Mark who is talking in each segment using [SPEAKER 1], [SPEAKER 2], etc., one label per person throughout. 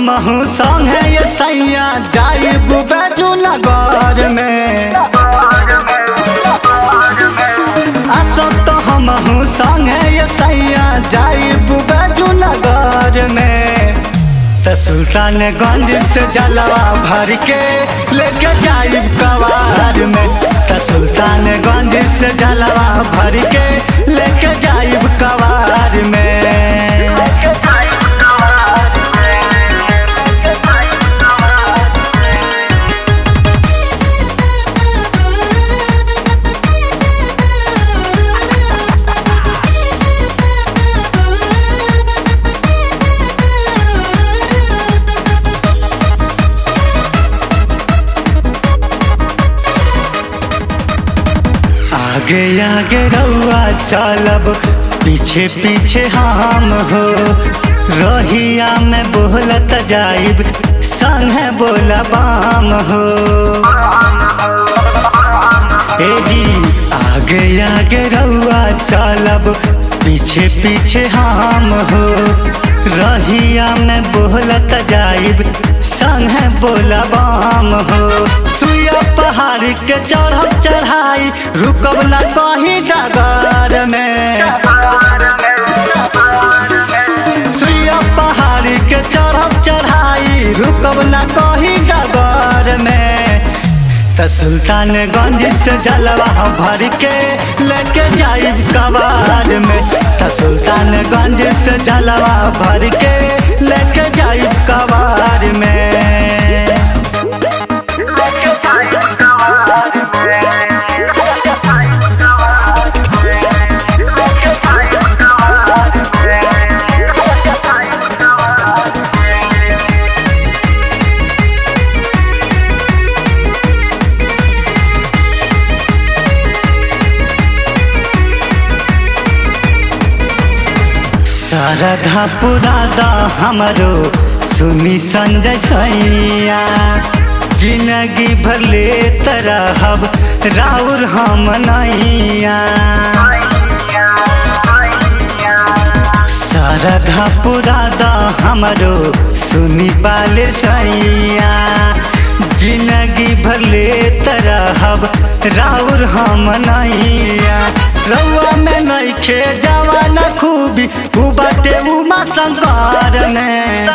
[SPEAKER 1] हमहू संगे ये सैया जाइब बैजू नगर में असो तो हमहू संगे ये सैया जाइब बैजू नगर में त सुल्तानगंज से जलवा भर के लेके जाइब कवार में त सुल्तानगंज से जलवा भर के लेके जाइब कवार में आगे आगे रउआ चलब पीछे पीछे हम हो रहिया में बोलत जाइब संगे बोलबाम हो ए जी आगे आगे रउआ चलब पीछे पीछे हम हो रहिया में बोलत जाइब संगे बोलबाम हो सुइया पहाड़ के चढ़ब चढ़ाई रुकब ना कहीं डगर में सुइया पहाड़ के चढ़ब चढ़ाई रुकब ना कहीं डगर में त सुल्तानगंज से जलवा भर के लेके जाइब कबार में त सुल्तानगंज से जलवा भर के लेके जाइब कबार में शारदा पुरादा हमरो सुनी संजय सैया जिंदगी भर ले तरहब राउर हम नैया शारदा पुरादा हमरो सुनी पाले सैया जिंदगी भर ले तरहब राउर हम नैया रउआ में नइखे जवान खूबी उ बाटे उमा शंकर में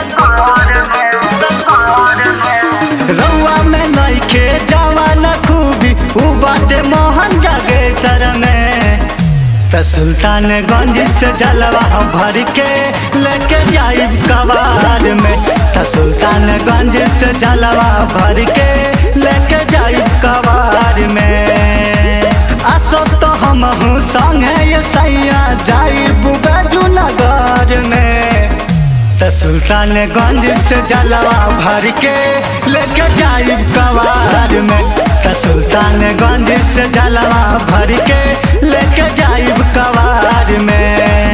[SPEAKER 1] रउआ में नइखे जवान खूबी उ बाटे मोहन जागेश्वर में त सुल्तानगंज से जलवा भर के लेके जाइब कबार में त सुल्तानगंज से जलवा भर के लेके जाइब कबार में असो तो हमहू संगे ये सैया जाइब बैजू नगर में त सुल्तानगंज से जलवा भर के लेके जाइब कबार में त सुल्तानगंज से जलवा भर के लेके जाइब कबार में